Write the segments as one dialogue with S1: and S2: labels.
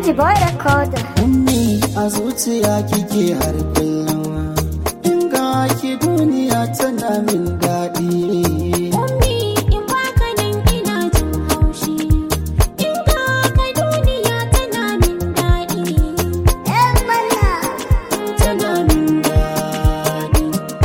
S1: Alhaji Boy Recorder.
S2: Ummi a zuciya kike har kullum In ga ki duniya tana min daɗi
S3: Ummi in baka nan ina jin haushi In ga ka duniya tana min daɗi
S1: ‘Yan mana.
S2: Tana min daɗi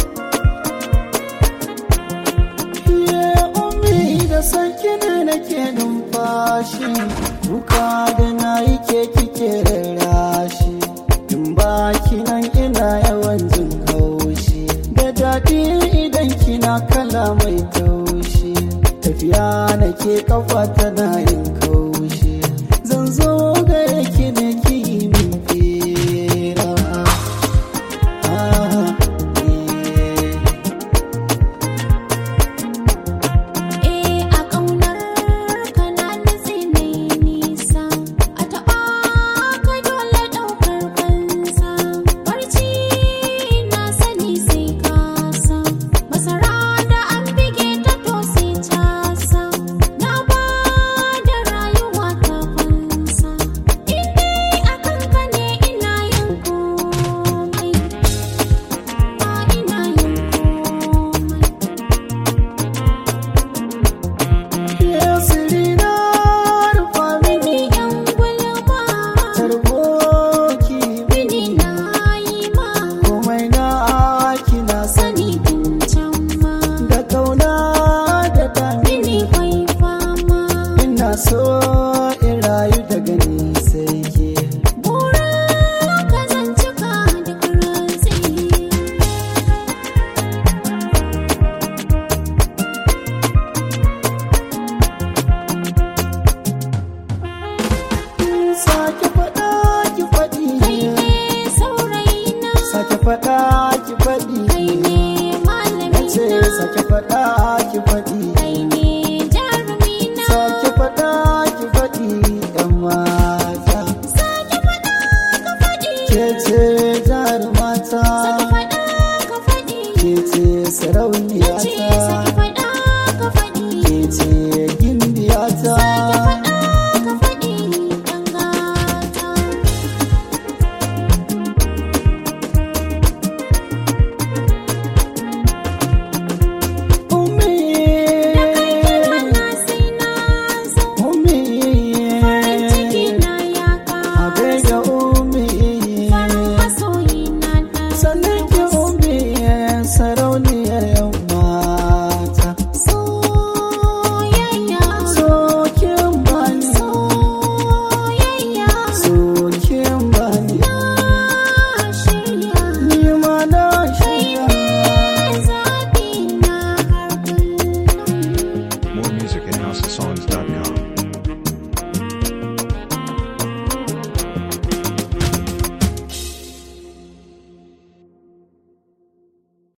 S2: Ye ummi da sanki ne nake numfashi Duka da na yi ke kike rarrashi In ba ki nan ina yawan jin haushi Da daɗi idan kina kala mai taushi Tafiya nake kafa tana yin kaushi Zan zo gare ki ne ki yi min fira Ah, eh.
S3: Eh a ƙaunar ka na nutse mai nisa A taɓa ka dole ɗaukar fansa Barci na sani sai kasa Masara da an bige ta to sai casa Na ba da rayuwa ta fansa In dai a kanka ne ina yin komai Ba ina yin komai
S2: Yasirina rufa mini
S3: Mini yan gulma
S2: tarboki
S3: Mini na yi ma
S2: komai na kina sani
S3: sani tun can ma
S2: da kauna da dami
S3: Mini kwai fama
S2: ina so in rayu daga ni sai ke
S3: Bura ka zan cika duk rantsi
S2: sake faɗa ki faɗi
S3: Kai ne saurayina
S2: sake faɗa ki faɗi
S3: Kai ne
S2: nace
S3: malamina
S2: sake faɗa ki faɗi
S3: Kai ne jarumina
S2: sake faɗa ki faɗi yan mata
S3: Sake faɗa ka faɗi
S2: ke ce jarumata
S3: Sake faɗa ka faɗi
S2: ke ce
S3: Nace
S2: sarauniyata
S3: sake faɗa ka faɗi
S2: ke ce